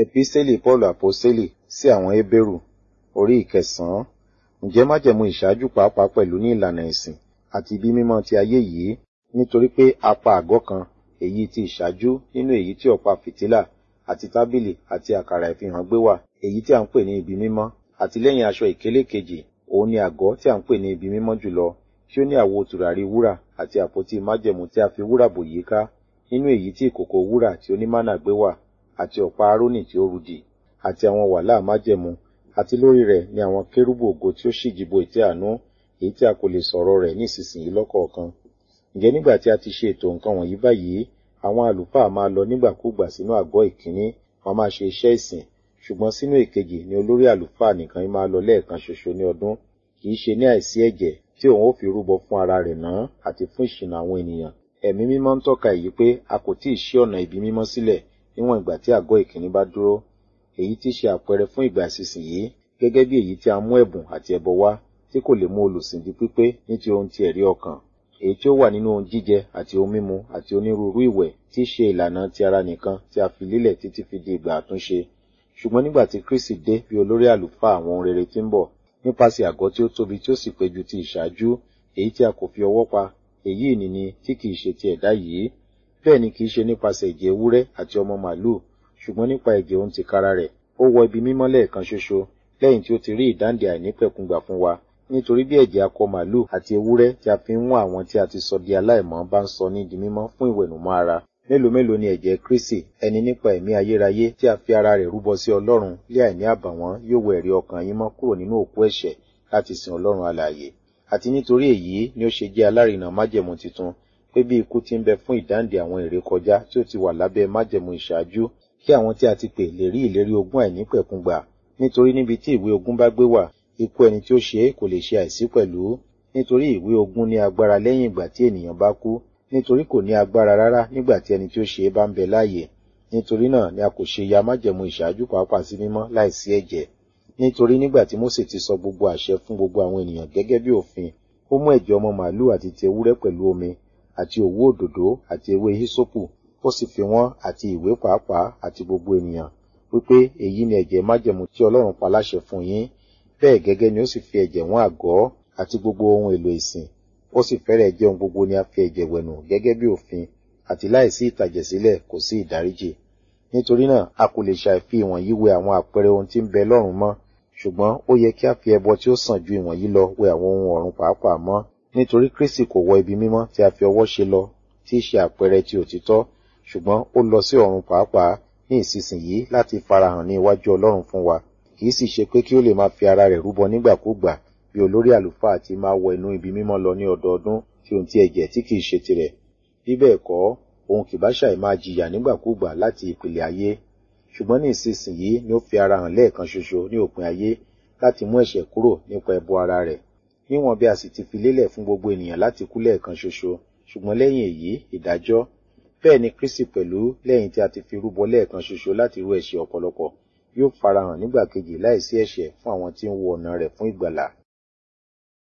Epísítélì Pọ́ọ̀lù Àpọ́sítélì sí àwọn Hébérù orí ìkẹsàn-án. Ǹjẹ́ májẹ̀mú ìṣáájú pàápàá pẹ̀lú ní ìlànà ẹ̀sìn àti ibi mímọ́ ti ayé yìí nítorí pé a pa àgọ́ kan èyí ti ìṣáájú nínú èyí tí ọ̀pá fìtílà àti tábìlì àti àkàrà ìfihàn gbé wà èyí tí a ń pè ní ibi mímọ́ àti lẹ́yìn aṣọ ìkélé kejì òun ni àgọ́ tí a ń pè ní ibi mímọ́ jùlọ tí ó ní àwo tùràrí wúrà àti àpótí májẹ̀mú tí a fi wúrà bò yíká nínú èyí tí ìkòkò wúrà tí onímánà gbé wà àti ọ̀pá árónì tí ó rudì àti àwọn wàhálà májẹ̀mú àti lórí rẹ̀ ni àwọn kérúbù ògo tí ó ṣíjibo ìtẹ́ àánú èyí tí a kò lè sọ̀rọ̀ rẹ̀ ní ìsinsìnyí lọ́kọ̀ọ̀kan ǹjẹ́ nígbà tí a ti ṣe ètò nǹkan wọ̀nyí báyìí àwọn àlùfáà máa lọ nígbàkúgbà sínú àgọ́ ìkíní wọ́n máa ṣe iṣẹ́ ìsìn ṣùgbọ́n sínú èkejì ni olórí àlùfáà nìkan máa lọ lẹ́ẹ̀kan ṣoṣo ní ọdún kì í ṣe ní àìsí ẹ̀jẹ̀ tí òun ó fi rúbọ fún ara rẹ̀ náà àti fún ìṣìnà àwọn ènìyàn ẹ̀mí mímọ́ ń tọ́ka èyí pé a kò tí ì ṣí ọ̀nà ibi mímọ́ sílẹ̀ níwọ̀n ìgbà tí àgọ́ ìkíní bá dúró èyí tí ṣe àpẹẹrẹ fún ìgbà ìsinsìnyí gẹ́gẹ́ bí èyí tí a mú ẹ̀bùn àti ẹbọ wá tí kò lè mú olùsìn di pípé ní ti ohun ti ẹ̀rí ọkàn èyí tí ó wà nínú ohun jíjẹ àti ohun mímu àti onírúurú ìwẹ̀ tí í ṣe ìlànà ti ara nìkan tí a fi lélẹ̀ títí fi di ìgbà àtúnṣe ṣùgbọ́n nígbà tí Kristi dé bí olórí àlùfáà àwọn ohun rere tí ń bọ̀ nípasẹ̀ àgọ́ tí ó tóbi tí ó sì pé ju ti ìṣáájú èyí tí a kò fi ọwọ́ pa èyí ìnìní tí kìí ṣe ti ẹ̀dá yìí bẹ́ẹ̀ ni kìí ṣe nípasẹ̀ ẹ̀jẹ̀ ewúrẹ́ àti ọmọ màlúù ṣùgbọ́n nípa ẹ̀jẹ̀ ohun tìkára rẹ̀ ó wọ ibi mímọ́ lẹ́ẹ̀kan ṣoṣo lẹ́yìn tí ó ti rí ìdáǹdè àìnípẹ̀kun gbà fún wa nítorí bí ẹ̀jẹ̀ akọ màlúù àti ewúrẹ́ tí a fi ń wọ́n àwọn tí a ti sọ di aláìmọ́ bá ń sọ ní di mímọ́ fún ìwẹ̀nùmọ́ ara mélòó mélòó ni ẹ̀jẹ̀ Kristi ẹni nípa ẹ̀mí ayérayé tí a fi ara rẹ̀ rúbọ sí Ọlọ́run lé àìní àbàwọ́n yóò wẹ ẹ̀rí ọkàn yín mọ́ kúrò nínú òkú ẹ̀ṣẹ̀ láti sin Ọlọ́run alààyè àti nítorí èyí ni ó ṣe jẹ́ alárinà májẹ̀mú titun pé bí ikú ti ń bẹ fún ìdáǹdè àwọn ìrékọjá tí ó ti wà lábẹ́ májẹ̀mú ìṣáájú kí àwọn tí a ti pè lè rí ìlérí ogún àìnípẹ̀kun gbà nítorí níbi tí ìwé ogún bá gbé wà ikú ẹni tí ó ṣe é kò lè ṣe àìsí pẹ̀lú nítorí ìwé ogún ní agbára lẹ́yìn ìgbà tí ènìyàn bá kú nítorí kò ní agbára rárá nígbà tí ẹni tí ó ṣe é bá ń bẹ láàyè nítorí náà ni a kò ṣe ya májẹ̀mú ìṣáájú pàápàá sí mímọ́ láìsí ẹ̀jẹ̀ nítorí nígbà tí Mósè ti sọ gbogbo àṣẹ fún gbogbo àwọn ènìyàn gẹ́gẹ́ bí òfin ó mú ẹ̀jẹ̀ ọmọ màálù àti ti ewúrẹ́ pẹ̀lú omi àti òwú òdòdó àti ewé hísópù ó sì fi wọ́n àti ìwé pàápàá àti gbogbo ènìyàn wípé èyí ni ẹ̀jẹ̀ májẹ̀mú tí Ọlọ́run pa láṣẹ fún yín bẹ́ẹ̀ gẹ́gẹ́ ni ó sì fi ẹ̀jẹ̀ wọ́n àgọ́ àti gbogbo ohun èlò ìsìn ó sì fẹ́rẹ̀ jẹ́ ohun gbogbo ni a fi ẹ̀jẹ̀ wẹ̀nù gẹ́gẹ́ bí òfin àti láìsí ìtàjẹ̀sílẹ̀ kò sí ìdáríjì nítorí náà a kò lè ṣàìfi ìwọ̀nyí wẹ àwọn àpẹẹrẹ ohun tí ń bẹ lọ́run mọ́ ṣùgbọ́n ó yẹ kí a fi ẹbọ tí ó sàn ju ìwọ̀nyí lọ wẹ àwọn ohun ọ̀run pàápàá mọ́ nítorí Kristi kò wọ ibi mímọ́ tí a fi ọwọ́ ṣe lọ tí í ṣe àpẹẹrẹ ti òtítọ́ ṣùgbọ́n ó lọ sí ọ̀run pàápàá ní ìsinsìnyí láti farahàn ní iwájú Ọlọ́run fún wa kì í sì ṣe pé kí ó lè máa fi ara rẹ̀ rúbọ nígbàkúgbà bí olórí àlùfáà ti máa wọ inú ibi mímọ́ lọ ní ọdọọdún tí ohun ti ẹ̀jẹ̀ tí kìí ṣe tirẹ̀ bí bẹ́ẹ̀ kọ́ òun kì bá ṣàì máa jìyà nígbàkúgbà láti ìpìlẹ̀ ayé ṣùgbọ́n ní ìsinsìnyí ni ó fi ara hàn lẹ́ẹ̀kan ṣoṣo ní òpin ayé láti mú ẹ̀ṣẹ̀ kúrò nípa ẹbọ ara rẹ̀ níwọ̀n bí a sì ti fi lélẹ̀ fún gbogbo ènìyàn láti kú lẹ́ẹ̀kan ṣoṣo ṣùgbọ́n lẹ́yìn èyí ìdájọ́ bẹ́ẹ̀ ni Kristi pẹ̀lú lẹ́yìn tí a ti fi rúbọ lẹ́ẹ̀kan ṣoṣo láti rú ẹ̀ṣẹ̀ ọ̀pọ̀lọpọ̀ yóò farahàn nígbà kejì láìsí ẹ̀ṣẹ̀ fún àwọn tí ń wo ọ̀nà rẹ̀ fún ìgbàlà